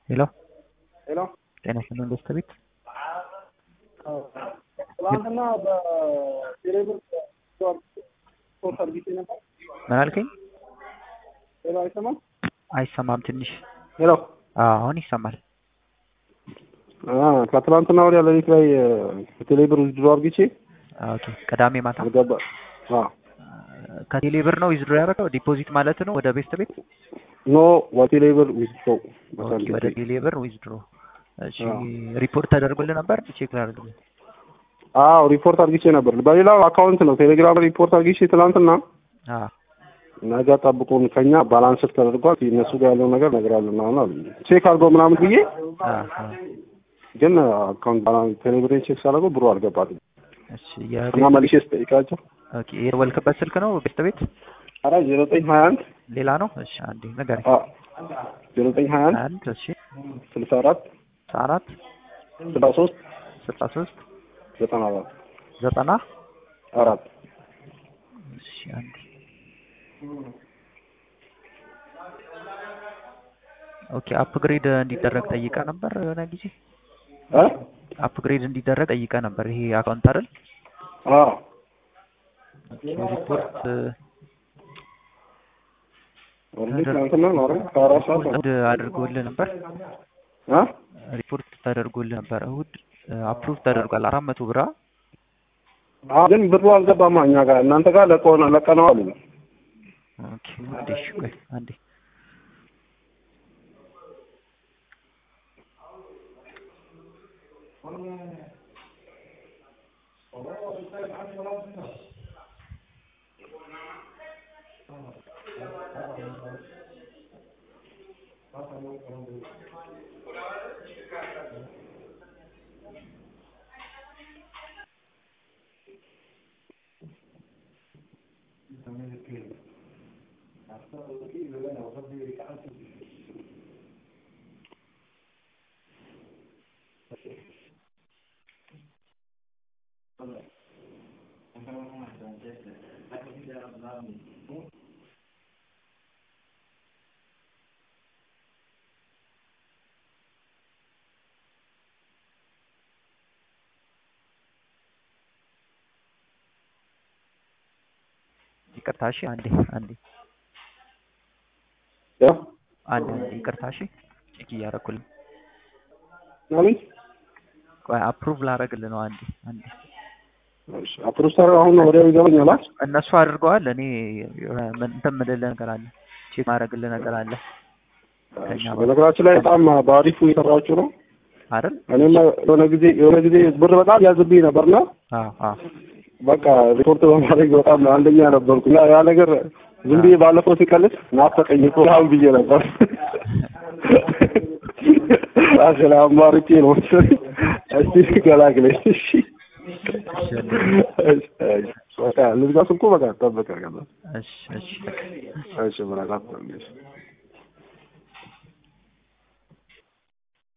ሄሎ ሄሎ ጤና ይስጥልን ደስታ ቤት ትናንትና በቴሌብር ሶስት አድርጊቼ ነበር። ምን አልከኝ? ሄሎ አይሰማም? አይሰማም ትንሽ። ሄሎ አዎ አሁን ይሰማል። ከትናንትና ወዲያ ሌሊት ላይ በቴሌብር ዊዝድሮ አድርጊቼ ኦኬ ቅዳሜ ማታ አልገባ ከቴሌ ብር ነው ዊዝድሮ ያደረገው ዲፖዚት ማለት ነው ወደ ቤስት ቤት ኖ በቴሌብር ዊዝድሮ ኦኬ ወደ ቴሌ ብር ዊዝድሮ እሺ ሪፖርት ተደርጎልህ ነበር ቼክ ላድርግልህ አዎ ሪፖርት አድርጊቼ ነበር በሌላው አካውንት ነው ቴሌግራም ሪፖርት አድርጊቼ ትናንትና አዎ ነገ ጠብቁን ከኛ ባላንስ ተደርጓል እነሱ ጋር ያለው ነገር እነግራለን አሁን አሉ ቼክ አድርገው ምናምን ብዬ አዎ ግን አካውንት ባላንስ ቴሌብሬን ቼክ ሳደርገው ብሩ አልገባትም እሺ እና መልሼ ስጠይቃቸው ኦኬ የደወልክበት ስልክ ነው ቤስት ቤት ኧረ ዜሮ ዘጠኝ ሀያ አንድ ሌላ ነው እሺ አንዴ ንገረኝ ዜሮ ዘጠኝ ሀያ አንድ አንድ እሺ ስልሳ አራት አራት ስልሳ ሶስት ስልሳ ሶስት ዘጠና አራት ዘጠና አራት እሺ አንዴ ኦኬ አፕግሬድ እንዲደረግ ጠይቀ ነበር የሆነ ጊዜ እ አፕግሬድ እንዲደረግ ጠይቀ ነበር ይሄ አካውንት አይደል አዎ ሪፖርት ኦልሬዲ ትናንትና ነው አይደል ከአራት ሰዓት ነው እሑድ አድርጎልህ ነበር እ ሪፖርት ተደርጎልህ ነበር እሑድ አፕሩቭ ተደርጓል አራት መቶ ብር አ? አዎ ግን ብሩ አልገባማ እኛ ጋር እናንተ ጋር ለቀው ለቀነው አሉ ኦኬ አንዴ እሺ ቆይ አንዴ ይቅርታ እሺ አንዴ አንዴ ያ አንዴ አንዴ ይቅርታ እሺ ቼክ እያደረኩልህ ማለት ቆይ አፕሩቭ ላደርግልህ ነው አንዴ አንዴ እሺ አፕሮስተር አሁን ወዲያው ይገባኛል አይደል እነሱ አድርገዋል እኔ የሆነ ምን- እንትን የምልልህ ነገር አለ ቼክ ማድረግልህ ነገር አለ ከኛ በኩል በነገራችን ላይ በጣም በአሪፉ የሰራችሁ ነው አይደል እኔማ የሆነ ጊዜ የሆነ ጊዜ ብር በጣም ያዝብኝ ነበርና አዎ አዎ በቃ ሪፖርት በማድረግ በጣም አንደኛ ነበርኩ ያ ያ ነገር ዝም ብዬ ባለፈው ሲቀልድ ናፈቀኝ እኮ ምናምን ብዬ ነበር አስላ አማርጬ ነው መሰለኝ እስቲ ገላግለኝ እሺ በቃ ልዝጋ ስልኩ በቃ ጠበቀ ከዛ እሺ እሺ እሺ ምናምን